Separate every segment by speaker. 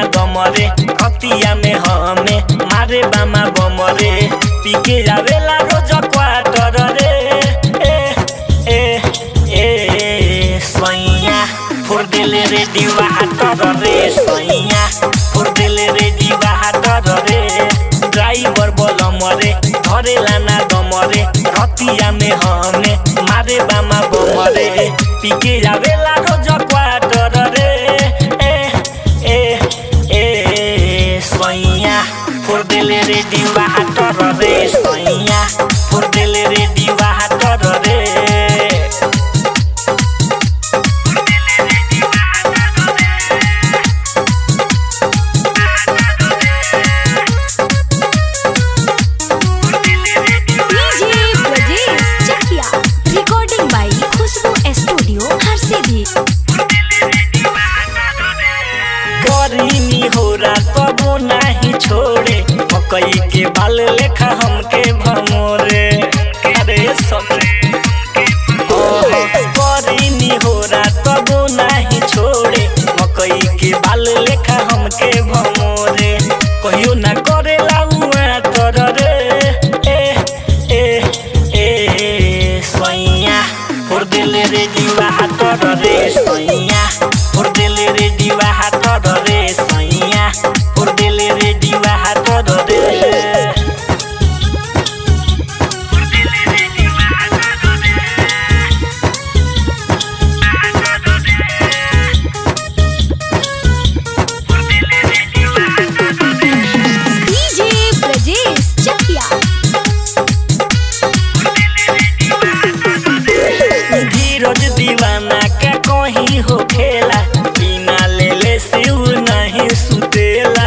Speaker 1: दमरे कतिया में हमें मारे बामा बमरे पीके जावेला रोज क्वार्टर रे ए ए ए सैया फोड़ देले रे दीवा हाटर रे सैया फोड़ देले रे दीवा हाटर रे ड्राइवर बोल मरे धरे लाना दमरे रतिया में हमें मारे बामा बमरे पीके जावेला रोज क्वार्टर रे ए ए ए सैया फोड़ देले रे दीवा हाटर रे सैया फोड़ देले रे दीवा हाटर रे
Speaker 2: DJ Brajesh Chakia recording by Khushboo studio Harsiddhi
Speaker 1: गरीनी हो तबो नाही छोड़े मकई के बाल लेखा हमके भमोरे अरे सखी गरीनी हो तबो नाही छोड़े मकई के बाल लेखा हमके भमोरे कहियो ना करे लाउआ तर रे ए ए ए सैया फोड़ देले रे दीवा हातर रे सैया फोड़ देले रे दीवा हातर रे सैया फोड़ देले रे दीवा हातर रे
Speaker 2: डीजे ब्रजेश चकिया
Speaker 1: धीरज दीवाना का कहीं हो खेला बिना ले ले सिउ नहीं सुतेला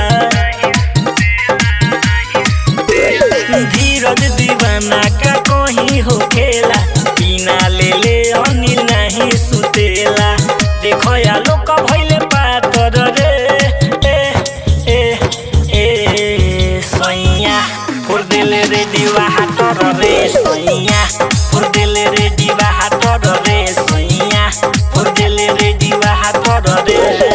Speaker 1: धीरज दीवाना का कहीं हो खेला बिना ले ले अनिल नहीं सुतेला देखो या लोग भइले पातर रे ए ए ए सैया फोड़ देले रे दीवा हातर रे सैया फोड़ देले रे दीवा हातर रे सैया फोड़ देले रे दीवा हातर रे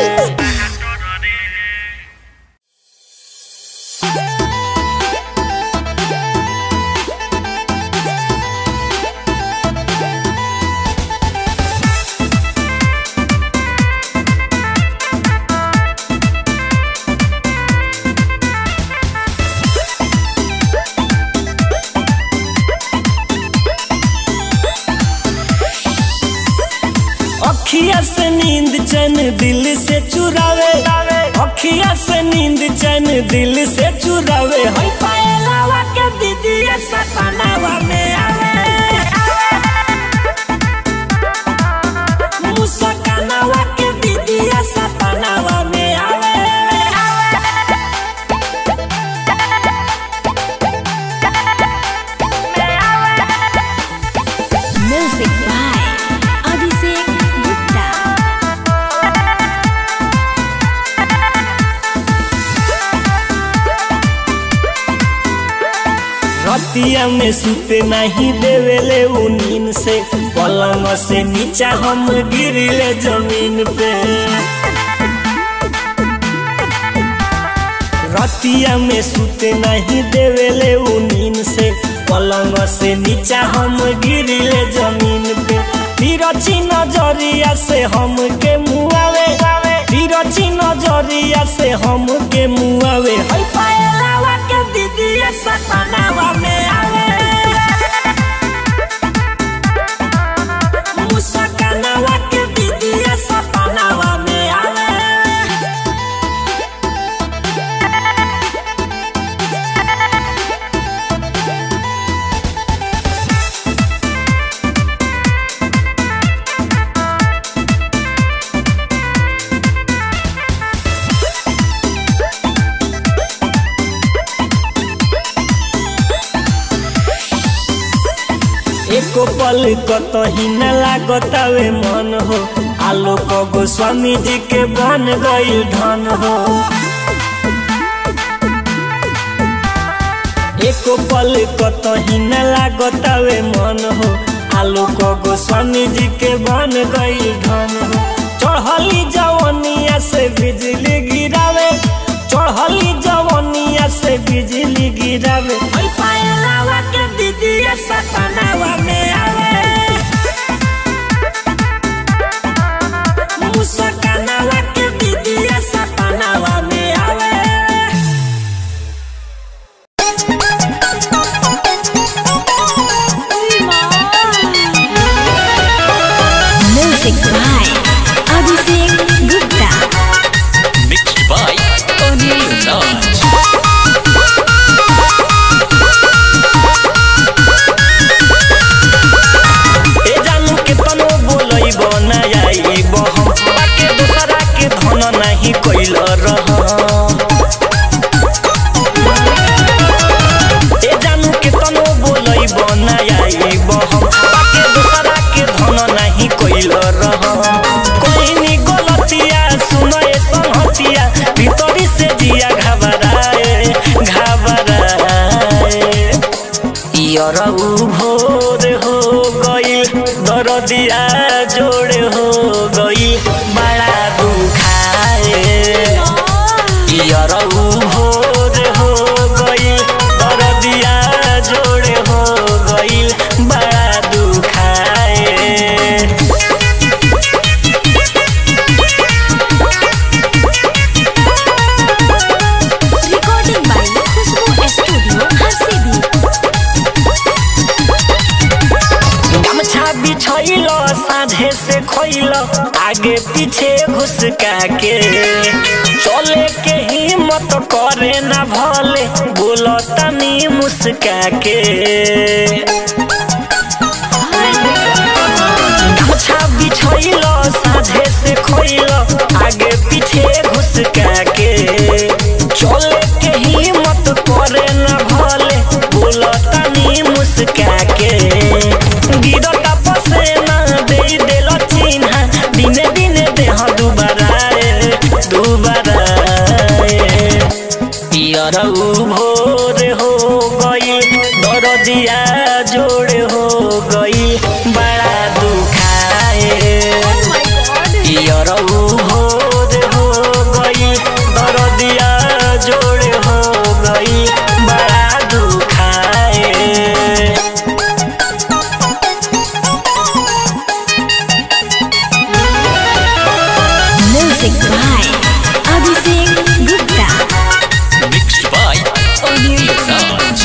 Speaker 1: अखिया से नींद चैन दिल से चुरावे अखिया से नींद चैन दिल से चुरावे हई पायलावा के दीदी सपनावा में आवे मुस्कानावा के दीदी सपनावा में आवे
Speaker 2: म्यूजिक बाय अभिषेक गुप्ता
Speaker 1: रतिया में सुते नहीं देवेले उ नींद से पलंग से नीचा हम गिरिले जमीन पे रतिया में सुते नहीं देवेले उ नींद से पलंग से नीचा हम गिरिले जमीन पे तिरछी नजरिया से हम के मुआवे तिरछी नजरिया से हम के मुआवे हई पायलावा के दीदी सपनावा में आवे मुस्कानावा के दीदी सपनावा में आवे एको पल कतही न लागतावे मन हो आलोक गोस्वामी जी के बन गई धन हो एको पल कतही न लागतावे मन हो आलोक गोस्वामी जी के बन गई धन हो चढ़ली जवनिया से बिजली गिरावे रह ए जानू के तनो बोलै बनाई बहम पाके दूसरा के धन नहीं कोइल रह कोई नी गलतिया सुनो ए संहतिया भीतरी से जिया घबराए घबराए यरऊ भोर हो गई दरदिया जोड़ हो गई बड़ा दुखाए यरऊ भोर हो गई दरदिया जोड़ हो गई बड़ा दुखाए
Speaker 2: recording by Khushboo studio Harsiddhi
Speaker 1: गमछा बिछैल साझे से खोइल आगे पीछे घुसका के चले के हिम्मत करे ना भले बोलो तनी मुस्का के गमछा बिछैल साझे से खोइल आगे पीछे घुसका के चले के हिम्मत करे ना भले बोलो तनी मुस्का के गिरता पसेना दे देल चिन्हा दिने दिने देह दुबाराए दुबाराए पियरऊ भोर हो गई दरदिया जोड़ हो गई बड़ा दुखाए पियरऊ भोर हो गई दरदिया जोड़ हो गई बड़ा दुखाए
Speaker 2: music by Abhishek Gupta
Speaker 3: Mixed by Anil Raj.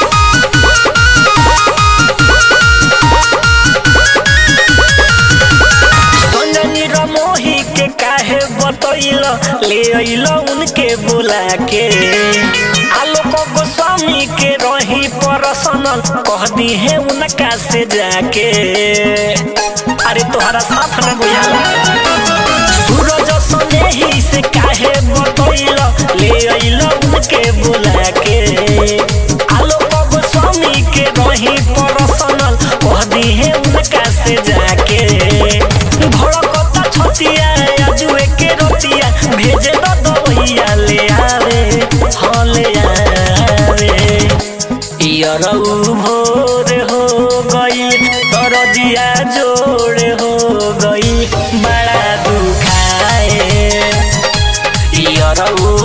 Speaker 1: संजनी रमोही के काहे बतैल ले अइल उनके बुला के आलोक गोस्वामी के रही परसनल कह दी है उनका से जाके अरे तोहरा साथ न बुझाला सूरज सनेही से काहे बतैल ले अइल उनके बुला के आलोक गोस्वामी के रही परसनल कह दी है उनका से जाके भड़कता छतिया आजुए के रोतिया भेजे दो दवैया ले आवे हाँ ले आवे यरऊ भोर हो गई दरदिया जोड़ हो गई बड़ा दुखाए यरऊ